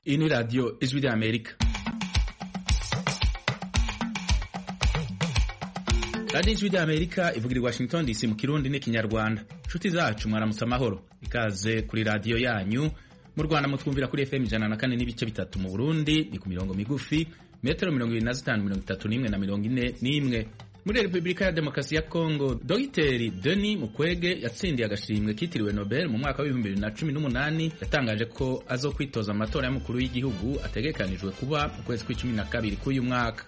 Iyi ni radiyo ijwi rya Amerika. radiyo ijwi rya Amerika ivugira i Washington DC mu kirundi n'ikinyarwanda. Inshuti zacu mwaramutse amahoro, ikaze kuri radiyo yanyu. Mu Rwanda mutwumvira kuri FM ijana na kane n'ibice bitatu, mu Burundi ni ku mirongo migufi metero mirongo ibiri na zitanu mirongo itatu n'imwe na mirongo ine n'imwe muri Repubulika ya Demokarasi ya Kongo Dogiteri Denis Mukwege yatsindiye agashimwe kitiriwe Nobel mu mwaka w'ibihumbi bibiri na cumi n'umunani yatangaje ko azokwitoza amatora y'umukuru w'igihugu ategekanijwe kuba mu kwezi kw'icumi na kabiri k'uyu mwaka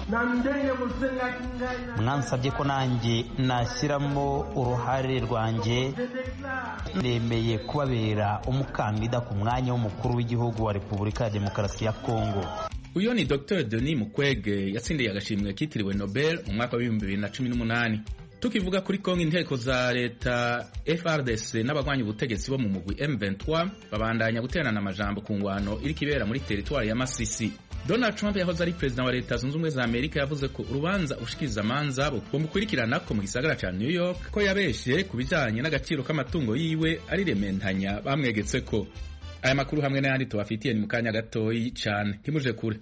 mwansabye ko nanjye nashyiramo uruhare rwanjye nemeye kubabera umukandida ku mwanya w'umukuru w'igihugu wa Repubulika ya Demokarasi ya Kongo uyu ni Dr Denis Mukwege yatsindiye agashimwe kitiriwe Nobel mu mwaka w'ibihumbi bibiri na cumi n'umunani tukivuga kuri Kongo inteko za leta FRDC n'abagwanya ubutegetsi bo mu mugwi M23 babandanya guterana amajambo ku ngwano iri kibera muri teritwari ya Masisi Donald Trump yahoze ari perezida wa leta zunze ubumwe za Amerika yavuze ko urubanza ushikiriza amanza bumukurikirana ko mu gisagara ca New York ko yabeshe ku bijanye n'agaciro k'amatungo yiwe ari rementanya bamwegetse ko aya makuru hamwe n'ayandi tubafitiye ni mu kanya gatoyi cane ntimuje kure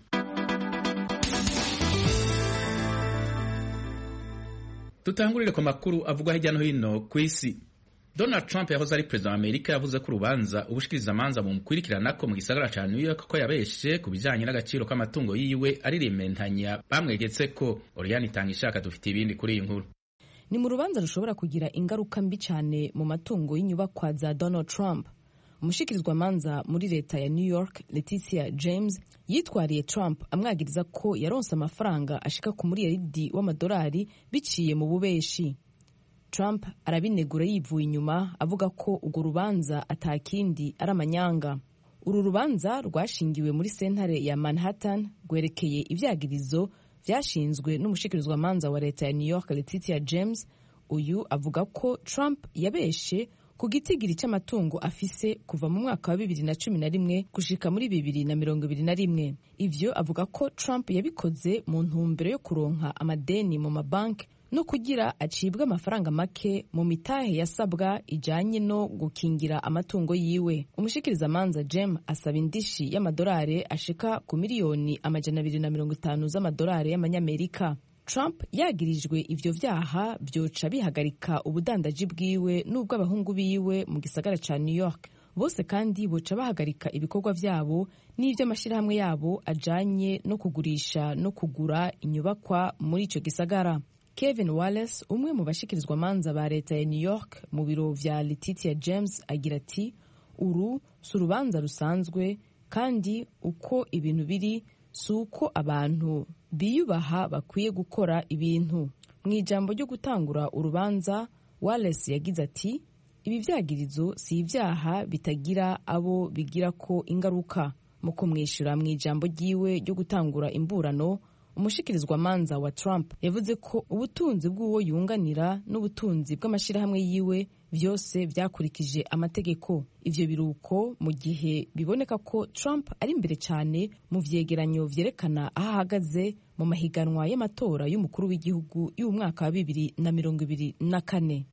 Tutangurire ku makuru avugwa hirya no hino ku isi. Donald Trump yahoze ari perezida wa Amerika yavuze ko urubanza ubushikiriza amanza mu mukurikirana ko mu gisagara ca New York ko yabeshe ku bijanye n'agaciro k'amatungo yiwe ari rementanya bamwegetse ko Oriane itanga ishaka dufite ibindi kuri iyi nkuru. Ni mu rubanza rushobora kugira ingaruka mbi cyane mu matungo y'inyubakwa za Donald Trump. Umushikirizwamanza muri leta ya New York Letitia James yitwariye Trump amwagiriza ko yaronse amafaranga ashika ku miliyaridi w'amadolari biciye mu bubeshi. Trump arabinegura yivuye inyuma avuga ko urwo rubanza atakindi ari amanyanga. Uru rubanza rwashingiwe muri sentare ya Manhattan rwerekeye ivyagirizo vyashinzwe n'umushikirizwamanza wa leta ya New York Letitia James. Uyu avuga ko Trump yabeshe ku gitigiri cy'amatungo afise kuva mu mwaka wa bibiri na cumi na rimwe gushika muri bibiri na mirongo ibiri na rimwe ivyo avuga ko Trump yabikoze mu ntumbero yo kuronka amadeni mu mabanki no kugira acibwe amafaranga make mu mitahe yasabwa ijanye no gukingira amatungo yiwe umushikirizamanza Jem asaba indishi y'amadolari ashika ku miliyoni amajana abiri na mirongo itanu z'amadolari y'amanyamerika Trump yagirijwe ivyo vyaha vyoca bihagarika ubudandaji bwiwe n'ubw'abahungu biwe mu gisagara ca New York bose kandi boca bahagarika ibikorwa vyabo n'ivy'amashirahamwe yabo ajanye no kugurisha no kugura inyubakwa muri ico gisagara Kevin Wallace umwe mu bashikirizwamanza ba leta ya New York mu biro vya Letitia James agira ati uru si urubanza rusanzwe kandi uko ibintu biri si uko abantu biyubaha bakwiye gukora ibintu mu ijambo ryo gutangura urubanza Wallace yagize ati ibi vyagirizo si ibyaha bitagira abo bigira ko ingaruka mu kumwishyura mu ijambo ryiwe ryo gutangura imburano umushikirizwamanza wa Trump yavuze ko ubutunzi bw'uwo yunganira n'ubutunzi bw'amashyirahamwe yiwe byose byakurikije amategeko ivyo biruko mu gihe biboneka ko Trump ari imbere cyane mu vyegeranyo vyerekana aho ahagaze mu mahiganwa y'amatora y'umukuru w'igihugu y'umwaka wa bibiri na mirongo ibiri na kane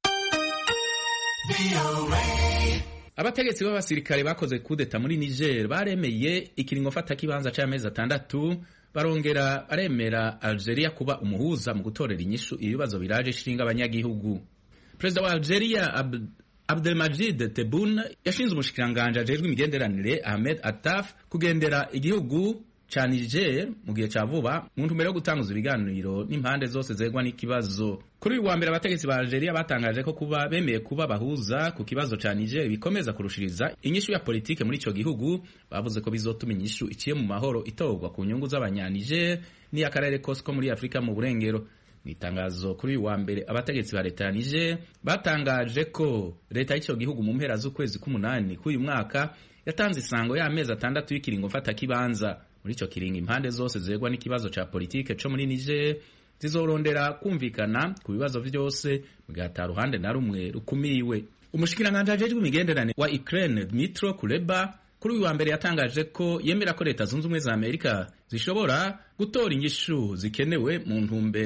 abategetsi b'abasirikare bakoze kudeta muri Niger baremeye ikiringo fata kibanza c'amezi atandatu barongera baremera Algeria kuba umuhuza mu gutorera inyishu ibibazo biraje ishinga abanyagihugu perezida wa Algeria Ab Abdelmajid Tebboune yashinze umushikiranganje ajejwe imigenderanire Ahmed Attaf kugendera igihugu ca Niger mu gihe ca vuba mu ntumbero yo gutanguza ibiganiro n'impande zose zegwa n'ikibazo kuri uyu wa mbere abategetsi ba Algeria batangaje ko kuba bemeye kuba bahuza ku kibazo ca Niger bikomeza kurushiriza inyishu ya politike muri ico gihugu bavuze ko bizotuma inyishu iciye mu mahoro itorwa ku nyungu z'abanya-Niger n'iy'akarere kose ko muri Afurika mu burengero mu itangazo kuri uyu wa mbere abategetsi ba leta ya Niger batangaje ko leta y'ico gihugu mu mpera z'ukwezi k'umunani k'uyu mwaka yatanze isango y'amezi atandatu y'ikiringo mfata kibanza muri ico kiringo impande zose zegwa n'ikibazo ca politike co muri Niger zizorondera kumvikana ku bibazo vyose mu gihe ata ruhande na rumwe rukumiwe umushikiranganje ajejwe imigenderanire wa Ukraine Dmytro Kuleba kuri uyu wa mbere yatangaje ko yemera ko leta zunze ubumwe za Amerika zishobora gutora inyishu zikenewe mu ntumbero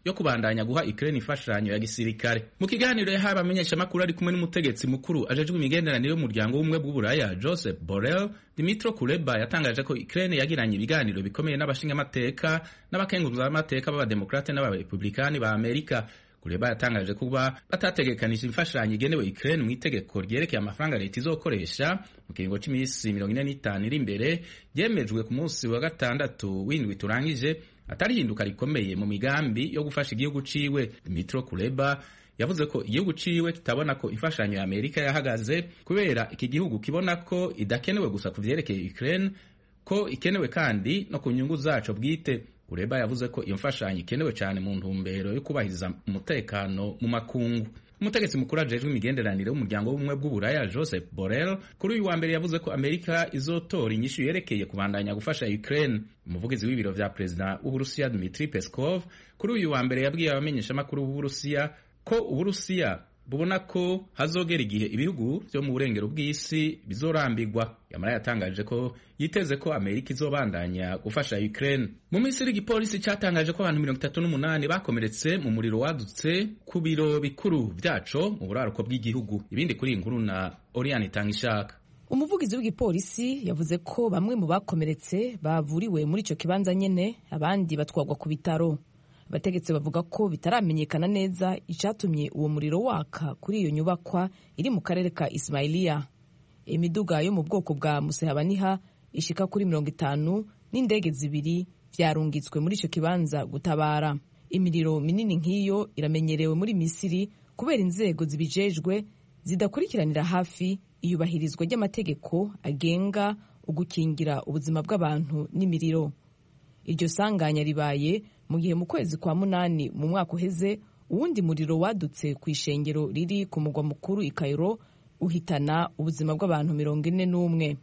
yo kubandanya guha Ukraine imfashanyo ya gisirikare mu kiganiro yahaye abamenyeshamakuru ari kumwe n'umutegetsi mukuru ajejwe imigenderanire y'umuryango w'ubumwe bw'uburaya Joseph Borrell Dimitro Kuleba yatangaje ko Ukraine yagiranye ibiganiro bikomeye n'abashingamateka n'abakenguzamateka b'abademokrate n'abarepublikani ba Amerika Kuleba yatangaje kuba batategekanije imfashanyo igenewe Ukraine mu itegeko ryerekeye amafaranga leta izokoresha mu kiringo cy'iminsi mirongo ine n'itanu iri imbere ryemejwe ku munsi wa gatandatu w'indwi turangije atari hinduka rikomeye mu migambi yo gufasha igihugu ciwe Dimitro Kuleba yavuze ko igihugu ciwe kitabona ko imfashanyo ya Amerika yahagaze kubera iki gihugu kibona ko idakenewe gusa ku vyerekeye Ukraine ko ikenewe kandi no ku nyungu zaco bwite Kureba yavuze ko iyo mfashanyo ikenewe cyane mu ntumbero yo kubahiriza umutekano mu makungu umutegetsi mukuru ajejwe imigenderanire w'umuryango w'ubumwe bw'uburaya Joseph Borrell kuri uyu wa mbere yavuze ko Amerika izotora inyishu yerekeye kubandanya gufasha Ukraine umuvugizi w'ibiro vya perezida w'Uburusiya Dmitry Peskov kuri uyu wa mbere yabwiye abamenyeshamakuru b'Uburusiya ko Uburusiya bubona ko hazogera igihe ibihugu byo mu burengero bw'isi bizorambirwa yamara yatangaje ko yiteze ko amerika izobandanya gufasha ukraine mu misiri igipolisi cyatangaje ko abantu mirongo itatu n'umunani bakomeretse mu muriro wadutse ku biro bikuru byaco mu buraruko bw'igihugu ibindi kuri iyi nkuru na oriane itanga ishaka umuvugizi w'igipolisi yavuze ko bamwe mu bakomeretse bavuriwe muri icyo kibanza nyene abandi batwagwa ku bitaro abategetsi bavuga ko bitaramenyekana neza icyatumye uwo muriro waka kuri iyo nyubakwa iri mu karere ka Ismailia imiduga yo mu bwoko bwa musehabaniha ishika kuri mirongo itanu n'indege zibiri vyarungitswe muri ico kibanza gutabara imiriro minini nk'iyo iramenyerewe muri misiri kubera inzego zibijejwe zidakurikiranira hafi iyubahirizwa ry'amategeko agenga ugukingira ubuzima bw'abantu n'imiriro iryo sanganya ribaye mu gihe mu kwezi kwa munani mu mwaka uheze uwundi muriro wadutse ku ishengero riri ku mugwa mukuru i Cairo uhitana ubuzima bw'abantu mirongo ine n'umwe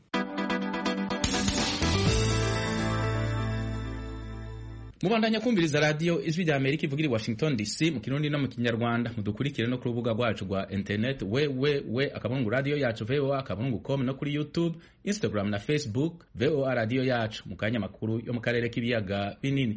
mubandanya kumviriza radiyo ijwi rya amerika ivugira i washington dc mu kirundi no mu kinyarwanda mudukurikire no ku rubuga rwacu rwa internet www akabungu radiyo yacu voa akabungu com no kuri youtube instagram na facebook voa radiyo yacu mu kanya makuru yo mu karere k'ibiyaga binini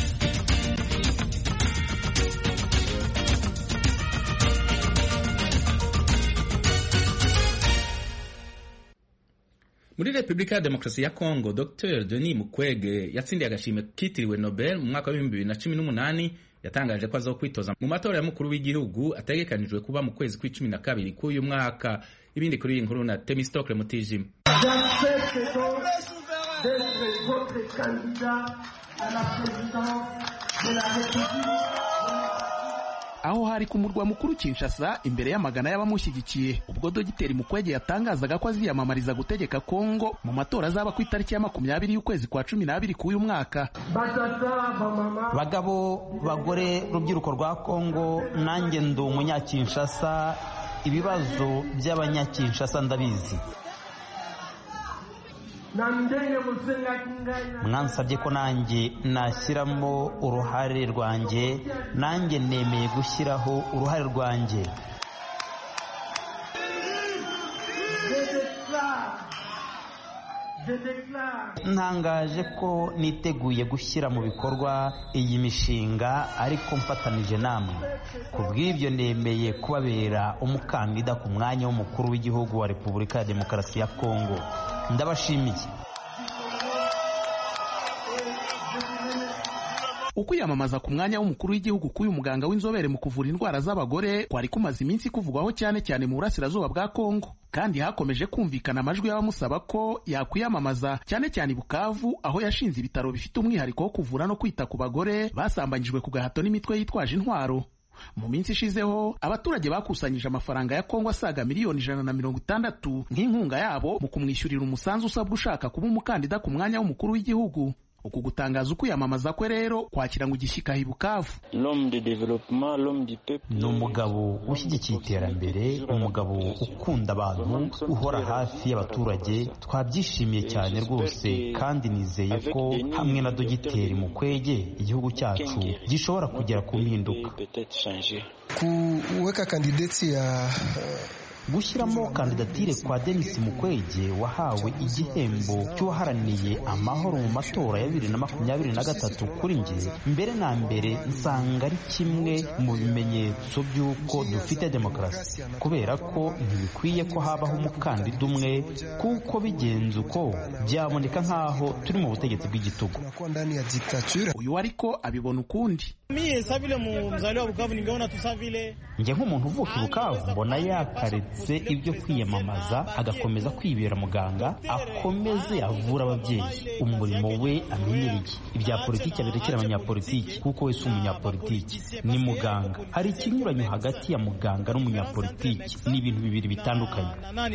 muri repubulika ya demokarasi ya kongo dr denis mukwege yatsindiye agashimwe kitiriwe nobel mu mwaka w'ibihumbi bibiri na cumi n'umunani yatangaje ko azokwitoza mu matora y'umukuru w'igihugu ategekanijwe kuba mu kwezi kw'icumi na kabiri k'uyu mwaka ibindi kuri iyi nkuru na temistokle mutijima aho hari ku murwa mukuru Kinshasa imbere y'amagana y'abamushyigikiye ubwo dogiteri Mukwege yatangazaga ko aziyamamariza gutegeka Kongo mu matora azaba ku itariki ya makumyabiri y'ukwezi kwa cumi n'abiri k'uyu mwaka bagabo bagore rubyiruko rwa Kongo nanjye ndi umunyakinshasa ibibazo by'abanyakinshasa ndabizi mwansabye ko nanjye nashyiramo uruhare rwanjye nanjye nemeye gushyiraho uruhare rwanjye ntangaje ko niteguye gushyira mu bikorwa iyi mishinga ariko mfatanije namwe ku bw'ibyo nemeye kubabera umukandida ku mwanya w'umukuru w'igihugu wa repubulika ya demokarasi ya kongo ndabashimiye ukwiyamamaza ku mwanya w'umukuru w'igihugu k'uyu muganga w'inzobere mu kuvura indwara z'abagore kwari kumaze iminsi kuvugwaho cyane cyane mu burasirazuba bwa kongo kandi hakomeje kumvikana amajwi y'abamusaba ko yakwiyamamaza cyane cyane i bukavu aho yashinze ibitaro bifite umwihariko wo kuvura no kwita ku bagore basambanyijwe ku gahato n'imitwe yitwaje intwaro mu minsi ishizeho abaturage bakusanyije amafaranga ya kongo asaga miliyoni ijana na mirongo itandatu nk'inkunga yabo mu kumwishyurira umusanzu usabwa ushaka kuba umukandida ku mwanya w'umukuru w'igihugu uku gutangaza ukwiyamamaza kwe rero kwakira ngo igishyika i bukavu ni umugabo ushyigikiye iterambere umugabo ukunda abantu uhora hafi y'abaturage twabyishimiye cyane rwose kandi nizeye ko hamwe na dogiteri mukwege igihugu cyacu gishobora kugera ku mpinduka kuweka kandideti ya gushyiramo kandidatire kwa denis mukwege wahawe igihembo cy'uwaharaniye amahoro mu matora ya bibiri na makumyabiri na gatatu kuri njye mbere na mbere nsanga ari kimwe mu bimenyetso by'uko dufite demokarasi kubera ko ntibikwiye ko habaho umukandida umwe kuko bigenze uko byaboneka nk'aho turi mu butegetsi bw'igitugu uyu ariko abibona ukundi njye nk'umuntu uvuka i bukavu mbona yakaretse ibyo kwiyamamaza agakomeza kwibera muganga akomeze avura ababyeyi umurimo we amenyereye ibya politiki abirekera abanyapolitiki kuko we si umunyapolitiki ni muganga hari ikinyuranyo hagati ya muganga n'umunyapolitiki ni ibintu bibiri bitandukanye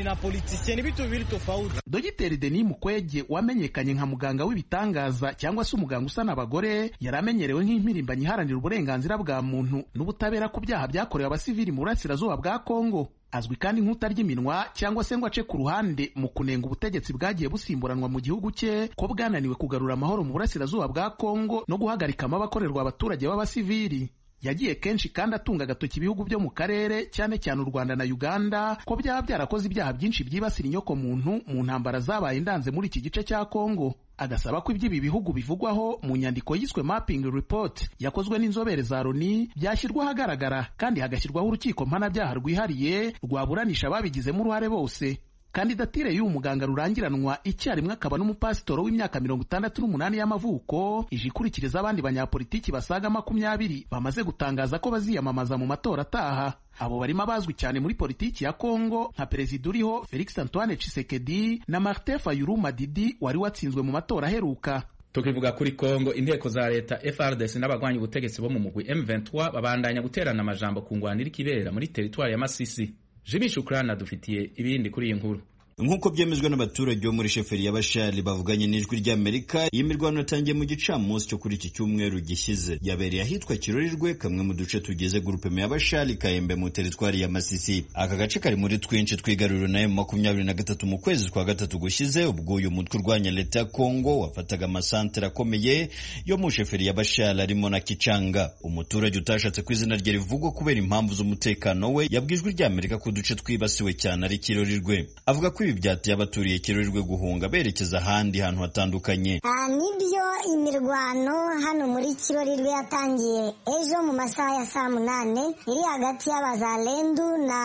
dogiteri denis mukwege wamenyekanye nka muganga w'ibitangaza cyangwa se umuganga usana abagore yari amenyerewe nk'impirimbanyi iharanira uburenganzira bwa muntu n'ubutabera ku byaha byakorewe abasivili mu burasirazuba bwa kongo azwi kandi nk'utarya iminwa cyangwa se ngo ace ku ruhande mu kunenga ubutegetsi bwagiye busimburanwa mu gihugu cye ko bwananiwe kugarura amahoro mu burasirazuba bwa kongo no guhagarika amabakorerwa abaturage b'abasivili yagiye kenshi kandi atunga agatoki ibihugu byo mu karere cyane cyane u rwanda na uganda ko byaba byarakoze ibyaha byinshi byibasira inyoko muntu mu ntambara zabaye ndanze muri iki gice cya kongo agasaba ko iby'ibi bihugu bivugwaho mu nyandiko yiswe mapping report yakozwe n'inzobere za loni byashyirwa ahagaragara kandi hagashyirwaho urukiko mpanabyaha rwihariye rwaburanisha ababigizemo uruhare bose kandidatire y'uyu muganga rurangiranwa icyarimwe akaba n'umupasitoro w'imyaka mirongo itandatu n'umunani y'amavuko ije ikurikiriza abandi banyapolitiki basaga makumyabiri bamaze gutangaza ko baziyamamaza mu matora ataha abo barimo abazwi cyane muri politiki ya kongo nka perezida uriho felix antoine tshisekedi na martin fayulu madidi wari watsinzwe mu matora aheruka tukivuga kuri kongo inteko za leta frdc n'abagwanya ubutegetsi bo mu mugwi m23 babandanya guterana amajambo ku ngwanira ikibera muri teritwari ya masisi Jimmy Shukrana adufitiye ibindi kuri iyi nkuru nk'uko byemezwa n'abaturage bo muri sheferi ya bashari bavuganye n'ijwi ry'amerika iyi mirwano yatangiye mu gicamunsi cyo kuri iki cyumweru gishyize yabereye ahitwa kirorirwe kamwe mu duce tugize gurupe ya bashari kayembe mu teritwari ya masisi aka gace kari muri twinshi twigaruriro na emu makumyabiri na gatatu mu kwezi kwa gatatu gushize ubwo uyu mutwe urwanya leta ya kongo wafataga amasantere akomeye yo mu sheferi ya bashari arimo na kicanga umuturage utashatse ko izina rye rivugwa kubera impamvu z'umutekano we yabwiye ijwi ry'amerika ko uduce twibasiwe cyane ari kirorirwe avuga ko ibi byateye abaturiye kirorirwe guhunga berekeza ahandi hantu hatandukanye nibyo imirwano hano muri kirorirwe yatangiye ejo mu masaha ya saa munane iri hagati y'abazalendu na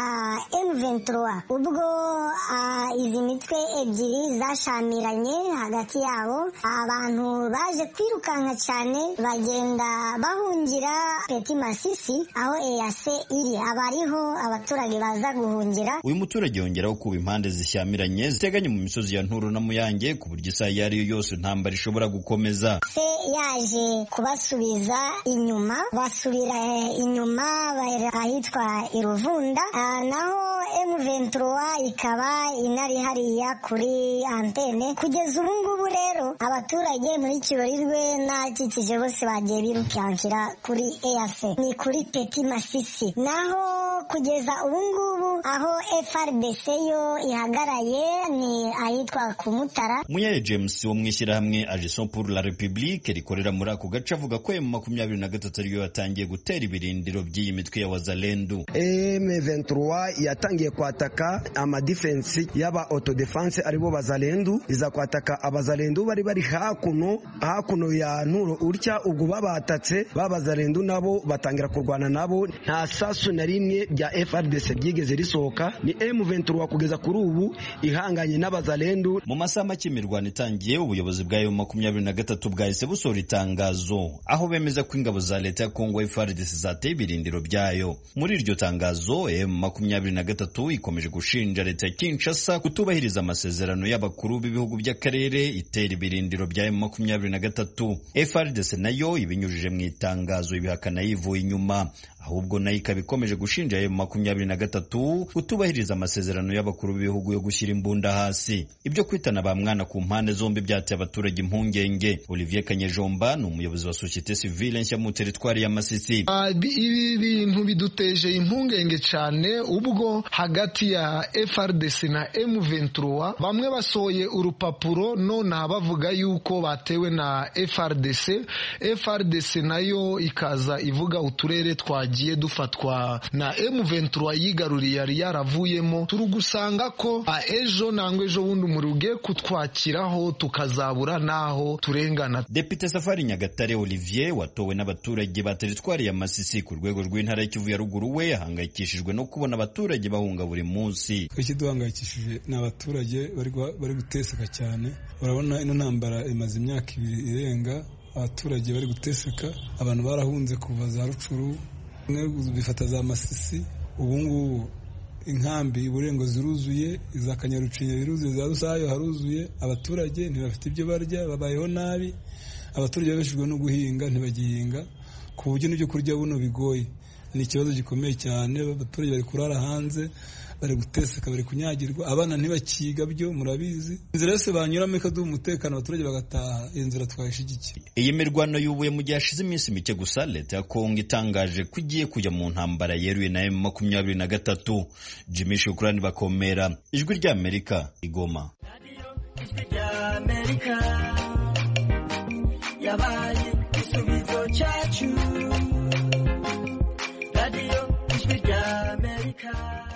M23 ubwo izi mitwe ebyiri zashamiranye hagati yabo abantu baje kwirukanka cyane bagenda bahungira peti masisi aho eyase iri aba ariho abaturage baza guhungira uyu muturage yongeraho kuba impande zishyamiranye ziteganye mu misozi ya nturo na muyange ku buryo isaha iyo ari yo yose intambara ishobora gukomeza se yaje kubasubiza inyuma basubira inyuma ahitwa iruvunda naho M23 ikaba inari hariya kuri antene kugeza ubu ngubu rero abaturage muri kirorirwe n'akikije bose bagiye birukankira kuri EAC ni kuri Peti Masisi naho kugeza ubu ngubu aho FRDC yo ihagaraye ni ahitwa ku Mutara Muyaye James wo mu ishyirahamwe Agison pour la République rikorera muri ako gace avuga ko mu makumyabiri na gatatu ariyo yatangiye gutera ibirindiro by'iyi mitwe ya wazalendu M23 yatangiye kwataka amadifensi y'aba autodefense aribo bazalendu iza kwataka abazalendu bari bari hakuno hakuno ya nturo utya ubwo babatatse babazalendu nabo batangira kurwana nabo nta sasu na rimwe rya FRDC ryigeze risohoka ni M23 kugeza kuri ubu ihanganye n'abazalendu mu masaha make imirwano itangiye ubuyobozi bwayo makumyabiri na gatatu bwahise busohora itangazo aho bemeza ko ingabo za leta ya Kongo FARDC zateye ibirindiro byayo muri iryo tangazo M makumyabiri na gatatu ikomeje gushinja leta ya Kinshasa kutubahiriza amasezerano y'abakuru b'ibihugu by'akarere itera ibirindiro bya M makumyabiri na gatatu FARDC nayo ibinyujije mu itangazo ibihakana yivuye inyuma ahubwo nayo ikaba ikomeje gushinja M makumyabiri na gatatu kutubahiriza amasezerano y'abakuru b'ibihugu yo gushyira imbunda hasi ibyo kwitana ba mwana ku mpande zombi byateye abaturage impungenge Olivier Kanyejomba ni umuyobozi wa societe civile nshya mu teritwari ya Masisi ibi bintu biduteje impungenge cyane ubwo hagati ya FRDC na M23 bamwe basohoye urupapuro none bavuga yuko batewe na FRDC FRDC nayo ikaza ivuga uturere twa twagiye dufatwa na M23 yigaruriye yari yaravuyemo turi gusanga ko ejo nangwa ejo bundi umuriro ugiye kutwakiraho tukazabura n'aho turengana Depite Safari Nyagatare Olivier watowe n'abaturage ba teritwari ya Masisi ku rwego rw'intara y'Ikivu ya ruguru we ahangayikishijwe no kubona abaturage bahunga buri munsi ikiduhangayikishije ni abaturage bari guteseka cyane urabona ino ntambara imaze imyaka ibiri irenga abaturage bari guteseka abantu barahunze kuva za rucuru bifata za masisi ubu ngubu inkambi uburengo ziruzuye iza kanyarucinya biruzuye za rusayo haruzuye abaturage ntibafite ibyo barya babayeho nabi abaturage babeshejwe no guhinga ntibagihinga ku buryo n'ibyo kurya buno bigoye ni ikibazo gikomeye cyane abaturage bari kurara hanze bari guteseka bari kunyagirwa abana ntibakiga byo murabizi inzira yose banyuramo ikaduha umutekano abaturage bagataha iyo nzira twayishyigikiye iyi mirwano yubuye mu gihe hashize iminsi mike gusa leta ya kongo itangaje ko igiye kujya mu ntambara yeruye na emu makumyabiri na gatatu jimmy shukurani bakomera ijwi ry'amerika igoma yabaye igisubizo cyacu radiyo ijwi ry'amerika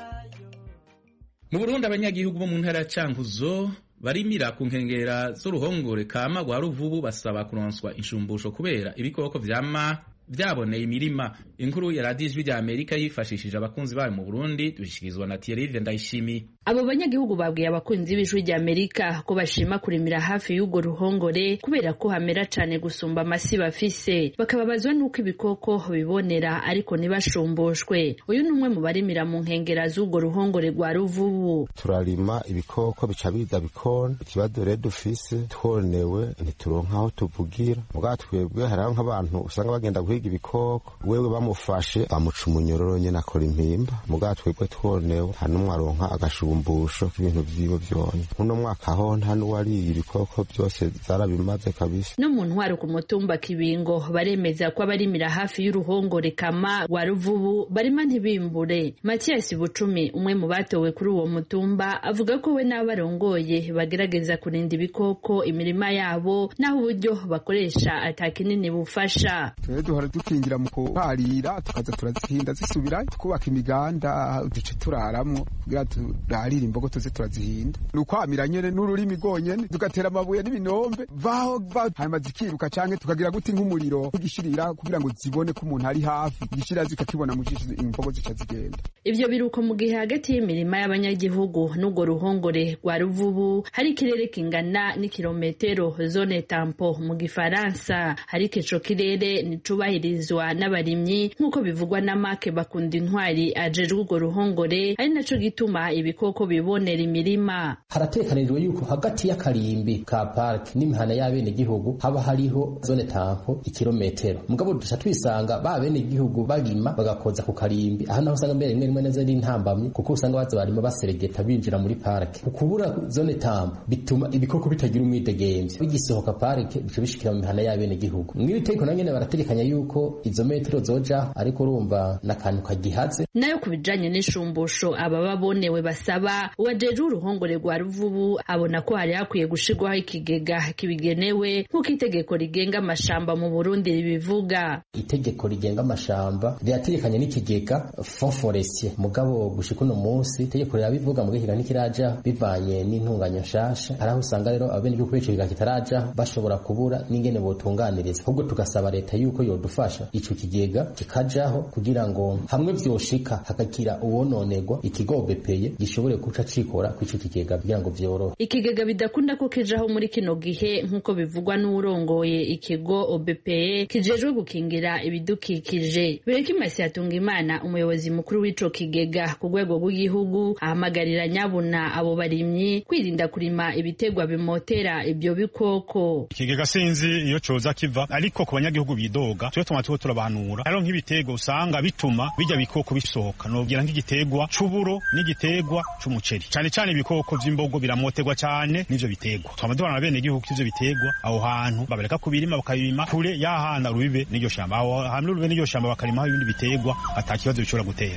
mu burundi abanyagihugu bo mu ntara ya cankuzo barimira ku nkengera z'uruhongore kama rwa ruvubu basaba kuronswa inshumbusho kubera ibikoko vyama vyaboneye imirima inkuru ya radiyo ijwi rya amerika yifashishije abakunzi bayo mu burundi dushikirizwa na tiyerive ndayishimiye abo banyagihugu babwiye abakunzi b'ijwi rya amerika ko bashima kurimira hafi y'urwo ruhongore kubera ko hamera cane gusumba amasi bafise bakababazwa n'uko ibikoko bibonera ariko ntibashumbushwe uyu ni umwe mu barimira mu nkengera z'urwo ruhongore rwa ruvubu turarima ibikoko bica biza bikona ikibazo rero dufise twonewe ntituronka aho tuvugira mugabo twebwe hariho nk'abantu usanga bagenda guhiga ibikoko wewe bamufashe bamuca umunyororo nyene akora impimba mugabo twebwe twonewe nta n'umwe aronka agashumbusho k'ibintu vyiwe vyonye uno mwaka ho nta n'uwariye ibikoko byose zarabimaze kabisa no mu ntwaro ku mutumba kibingo baremeza ko abarimira hafi y'uruhongore kama rwa ruvubu barima ntibimbure matiyasi bucumi umwe mu batowe kuri uwo mutumba avuga ko we n'abarongoye bagerageza kurinda ibikoko imirima yabo n'aho uburyo bakoresha atakinini bufasha twe duhora dukingira mu kuharira tukaza turazihinda zisubira tukubaka imiganda duce turaramwo kugira turarire imbogo tuze turazihinda ni ukwamira nyene n'ururimi rwonyene tugatera amabuye n'ibinombe vaho hanyuma zikiruka canke tukagira guti nk'umuriro tugishirira kugira ngo zibone ko umuntu ari hafi igishirira zikakibona mu jisho imbogo zica zigenda ivyo biruko mu gihe hagati y'imirima y'abanyagihugu n'urwo ruhongore rwa ruvubu hari ikirere kingana n'ikirometero zone tampo mu gifaransa ariko ico kirere nticubahirizwa n'abarimyi nk'uko bivugwa na make bakunda intwari ajejwe urwo ruhongore ari naco gituma ibikoko bibonera imirima haratekanijwe yuko hagati y'akarimbi ka park n'imihana y'abenegihugu haba hariho zone tampo ikirometero mugabo duca twisanga ba benegihugu barima bagakoza ku karimbi aha naho usanga mbere rimwe rimwe neza ari intambamyi kuko usanga baza barima baseregeta binjira muri park ukubura zone tampo bituma ibikoko bitagira umwidegemvye bigisohoka park bica bishikira mu mihana y'abenegihugu mw'iri tegeko nanyene barategekanya yuko izo metero zoja ariko urumva n'akantu kagihaze nayo ku bijanye n'ishumbusho ababa bonewe basaba uwajeje uruhongore rwa ruvubu abona ko hari hakwiye gushirwaho ikigega kibigenewe nk'uko itegeko rigenga amashamba mu burundi ribivuga itegeko rigenga amashamba rirategekanya n'ikigega fond forestier mugabo gushika uno munsi itegeko rirabivuga mu gihiga ntikiraja bivanye n'intunganyo nshasha hari aho usanga rero abenegihugu b'ico kigega kitaraja bashobora kubura n'ingene botunganiriza ahubwo tugasaba leta yuko yodufasha ico kigega kikajaho kugira ngo hamwe vyoshika hakagira uwononerwa ikigo bepeye gishobore guca cikora kw'ico kigega kugira ngo vyorohe ikigega bidakunda ko kijaho muri kino gihe nk'uko bivugwa n'uwurongoye ikigo obpe kijejwe gukingira ibidukikije berekimasi yatunga imana umuyobozi mukuru w'ico kigega ku rwego rw'igihugu ahamagarira nyabuna abo barimyi kwirinda kurima ibitegwa bimotera ibyo bikoko ikigega sinzi iyo coza kiva ariko ku banyagihugu bidoga twe tuma tuko turabanura hariho nk'ibiterwa usanga bituma bijya bikoko bisohoka nobwira nk'igitegwa c'uburo n'igitegwa c'umuceri cane cane ibikoko vy'imbogo biramoterwa cane n'ivyo bitegwa twama duhana bene igihugu ivyo bitegwa aho hantu babareka kubirima bakabima kure y'ahana rubibe n'iryo shamba aho hamwe rubibe n'iryo shamba bakarimaho ibindi bitegwa ata kibazo bishobora gutera uruhongore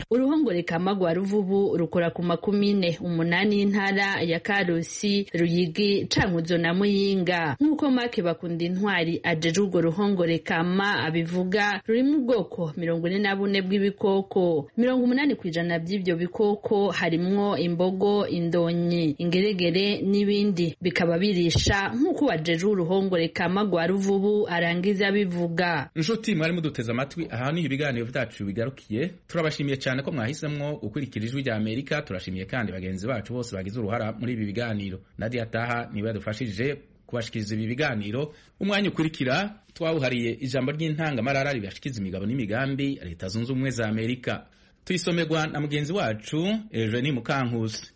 uruhongore kama rwa ruvubu rukora ku makumyine umunani y'intara ya karusi ruyigi cankuzo na muyinga nk'uko make bakunda intwari ajeje urwo ruhongore kama abivuga rurimo ubwoko mirongo ine na bune bw'ibikoko mirongo umunani ku ijana by'ibyo bikoko harimwo imbogo indonyi ingeregere n'ibindi bikaba birisha nk'uko wajeje uruhongore kama rwa ruvubu arangiza bivuga inshuti mwari muduteze amatwi aha niho ibiganiro byacu bigarukiye turabashimiye cyane ko mwahisemo gukurikira ijwi rya amerika turashimiye kandi bagenzi bacu bose bagize uruhara muri ibi biganiro nadia taha niwe yadufashije kubashikiriza ibi biganiro umwanya ukurikira twawuhariye ijambo ry'intangamarara ribashikiza imigabo n'imigambi leta zunze ubumwe za amerika tuyisomerwa na mugenzi wacu eugenie mukankusi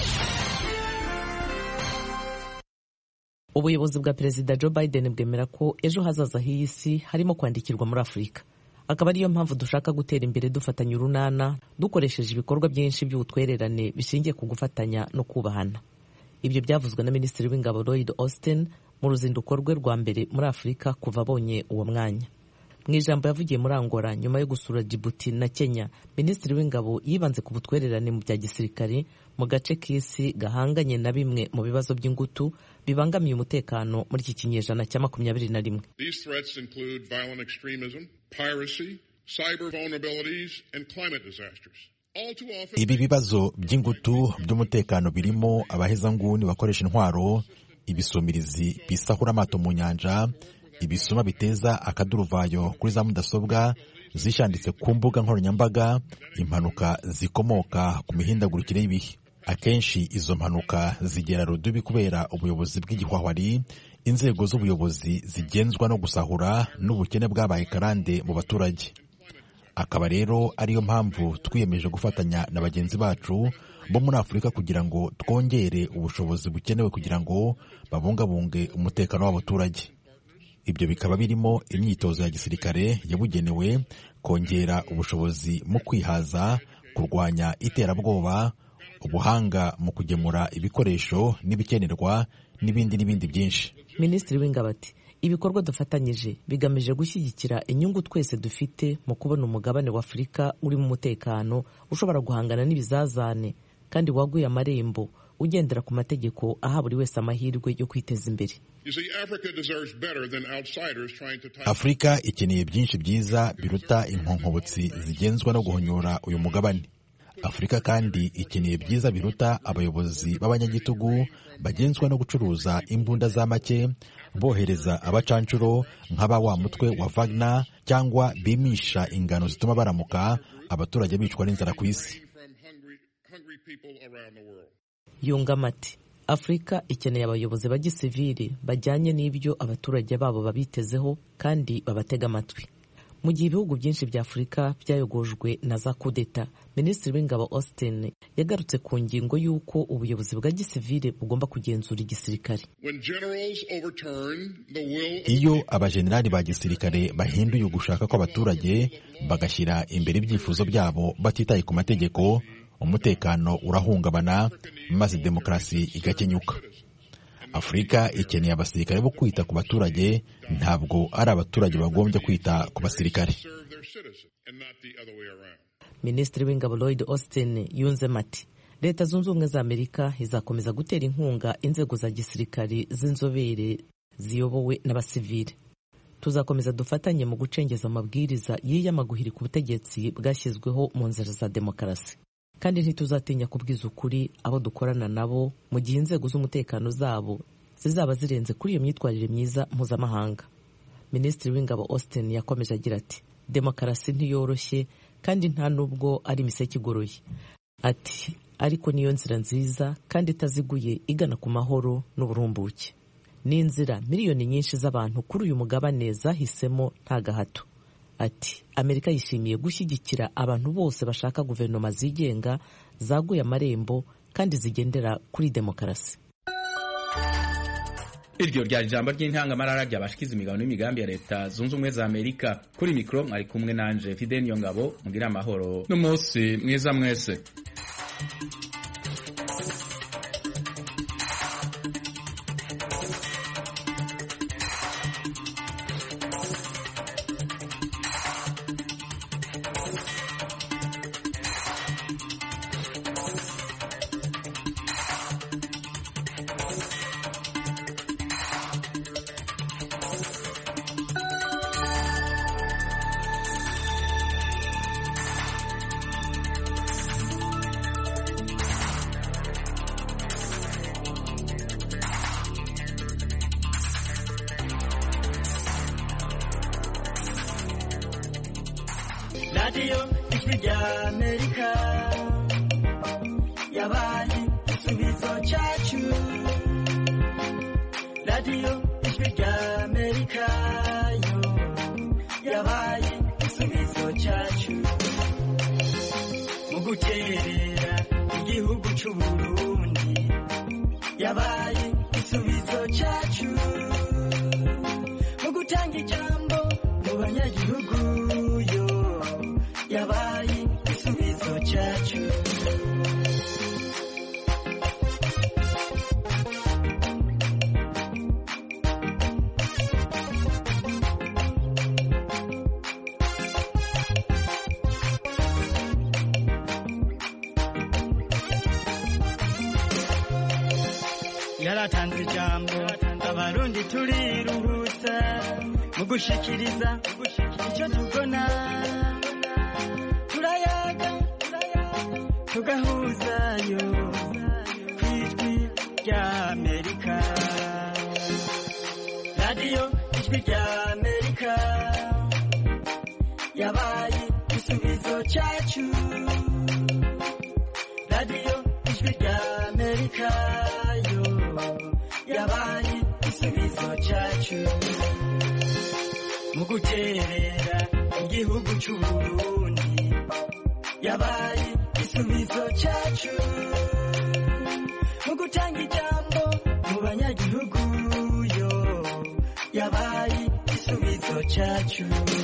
ubuyobozi bwa perezida joe biden bwemera ko ejo hazaza h'iyi si harimo kwandikirwa muri afurika akaba ariyo mpamvu dushaka gutera imbere dufatanya urunana dukoresheje ibikorwa byinshi by'ubutwererane bishingiye ku gufatanya no kubahana ibyo byavuzwe na minisitiri w'ingabo lloyd austin mu ruzinduko rwe rwa mbere muri afurika kuva abonye uwo mwanya mu ijambo yavugiye muri angola nyuma yo gusura jibuti na kenya minisitiri w'ingabo yibanze ku butwererane mu bya gisirikare mu gace k'isi gahanganye na bimwe mu bibazo by'ingutu bibangamiye umutekano muri iki kinyejana cya makumyabiri na rimwe These threats include violent extremism, piracy, cyber vulnerabilities, and climate disasters. All too often, ibi bibazo by'ingutu by'umutekano birimo abahezanguni bakoresha intwaro ibisumirizi bisahura amato mu nyanja ibisuma biteza akaduruvayo kuri za mudasobwa zishanditse ku mbuga nkoranyambaga impanuka zikomoka ku mihindagurikire y'ibihe akenshi izo mpanuka zigera rudubi kubera ubuyobozi bw'igihwahwari inzego z'ubuyobozi zigenzwa no gusahura n'ubukene bwabaye karande mu baturage akaba rero ariyo mpamvu twiyemeje gufatanya na bagenzi bacu bo muri afurika kugira ngo twongere ubushobozi bukenewe kugira ngo babungabunge umutekano w'abaturage ibyo bikaba birimo imyitozo ya gisirikare yabugenewe kongera ubushobozi mu kwihaza kurwanya iterabwoba ubuhanga mu kugemura ibikoresho n'ibikenerwa n'ibindi n'ibindi byinshi minisitiri w'ingabo ati ibikorwa dufatanyije bigamije gushyigikira inyungu twese dufite mu kubona umugabane wa afurika urimo umutekano ushobora guhangana n'ibizazane kandi waguye amarembo ugendera ku mategeko aha buri wese amahirwe yo kwiteza imbere you see, Africa deserves better than outsiders trying to tie afurika ikeneye byinshi byiza biruta inkonkobotsi zigenzwa no guhonyora uyu mugabane afurika kandi ikeneye byiza biruta abayobozi b'abanyagitugu bagenzwa no gucuruza imbunda za make bohereza abacanshuro nk'aba wa mutwe wa Wagner cyangwa bimisha ingano zituma baramuka abaturage bicwa n'inzara ku isi from hungry, hungry people around the world. yungamo ati afurika ikeneye abayobozi ba gisivili bajyanye n'ibyo abaturage babo babitezeho kandi babatega amatwi mu gihe ibihugu byinshi bya afurika byayogojwe na za kudeta minisitiri w'ingabo austin yagarutse ku ngingo y'uko ubuyobozi bwa gisivili bugomba kugenzura igisirikare When generals overturn the will of iyo abajenerali ba gisirikare bahinduye ugushaka kw'abaturage bagashyira imbere ibyifuzo byabo batitaye ku mategeko umutekano urahungabana maze demokarasi igakenyuka afurika ikeneye abasirikare bo kwita ku baturage ntabwo ari abaturage bagombye kwita ku basirikare serve their citizens and not the other way around. minisitiri w'ingabo lloyd austin yunzemo ati leta zunze ubumwe za amerika izakomeza gutera inkunga inzego za gisirikare z'inzobere ziyobowe n'abasivili tuzakomeza dufatanye mu gucengeza amabwiriza yiyamaguhiri ku butegetsi bwashyizweho mu nzira za demokarasi kandi ntituzatinya kubwiza ukuri abo dukorana nabo mu gihe inzego z'umutekano zabo zizaba zirenze kuri iyo myitwarire myiza mpuzamahanga minisitiri w'ingabo austin yakomeje agira ati demokarasi ntiyoroshye kandi nta nubwo ari imiseke igoroye ati ariko niyo nzira nziza kandi itaziguye igana ku mahoro n'uburumbuke ni inzira miliyoni nyinshi z'abantu kuri uyu mugabane zahisemo nta gahato ati amerika yishimiye gushyigikira abantu bose bashaka guverinoma zigenga zaguye amarembo kandi zigendera kuri demokarasi iryo ryari ijambo ry'intangamarara ryabashikiza imigabo n'imigambi ya leta zunze ubumwe za amerika kuri mikoro mwari kumwe nanje fide niyo ngabo mugire amahoro n'umunsi mwiza mwese radiyo ijwi rya amerika yabaye igisubizo cyacu radiyo ijwi rya amerika yo yabaye igisubizo cyacu mu guterera igihugu cy'u burundi yabaye igisubizo cyacu mu gutanga ijambo mu banyagihugu yo yabaye igisubizo cyacu yaratanze ijambo abarundi turiruhutsa mu gushikiriza icyo tubona turayaga tugahuzayo ku ijwi rya amerika radiyo ijwi rya amerika yabaye igisubizo cyacu radiyo ijwi rya amerika yo yabaye igisubizo cyacu mu guterera igihugu cy'u burundi yabaye igisubizo cyacu mu gutanga ijambo mu banyagihugu yo yabaye igisubizo cyacu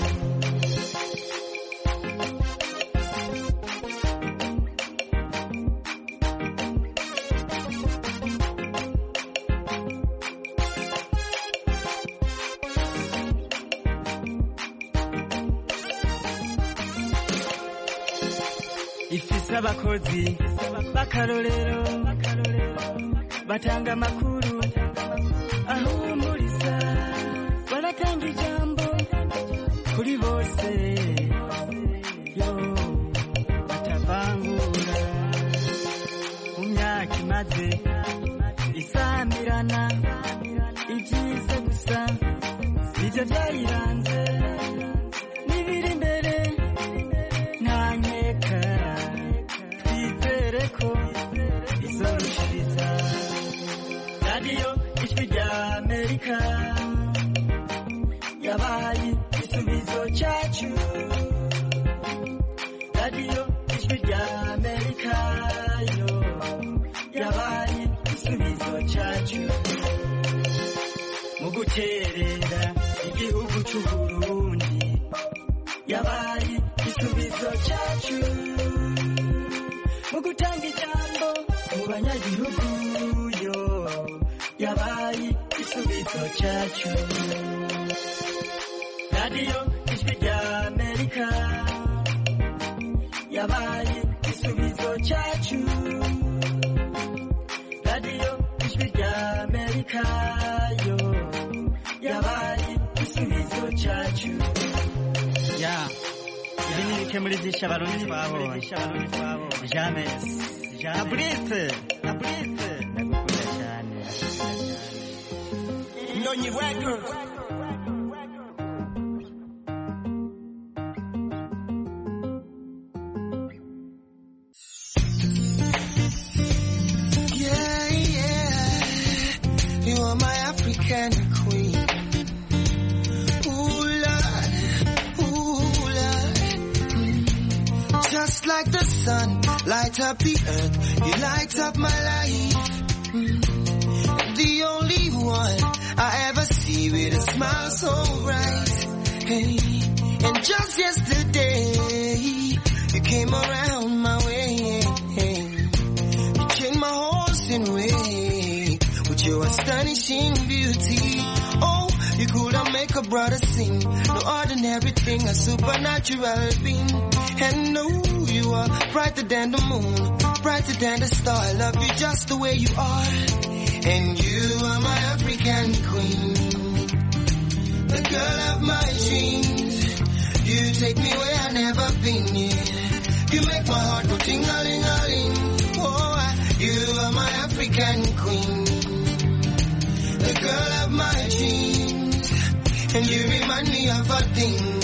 ifise abakozi b'akarorero batanga amakuru ahumuriza baratanga ijambo kuri bose yo batavangura mu myaka imaze isamirana ibyiza gusa nibyo byayiranze n'ibiri imbere nta nkeka twizere ko izorushiriza radiyo ijwi rya amerika yabaye igisubizo cyacu radiyo ijwi rya amerika yo yabaye igisubizo cyacu mu guterera igihugu cy'u burundi yabaye igisubizo cyacu mu gutanga ijambo mu banyagihugu yo yabaye igisubizo cyacu radiyo ijwi rya amerika yabaye igisubizo cyacu radiyo ijwi rya amerika yo yabaye igisubizo cyacu ya ibi ni bike muri byinshi abarundi twabonye jamesi na burite na burite ndagukunda cyane ndonyi records Yeah, yeah. You are my African queen. Ooh, Lord. Ooh, Lord. Mm. Just like the sun, light up the earth. You light up my life. Mm. The only one I ever see with a smile so bright. Hey. And just yesterday, you came around my way. You changed my horse in way with your astonishing beauty. Oh, you could have make a brother sing. No ordinary thing, a supernatural being. And no, you are brighter than the moon, brighter than the star. I love you just the way you are. And you are my African queen, the girl of my dreams. You take me where I never been. Yeah. You make my heart go ting a ling a ling. Oh, I- you are my African queen, the girl of my dreams, and you remind me of a thing.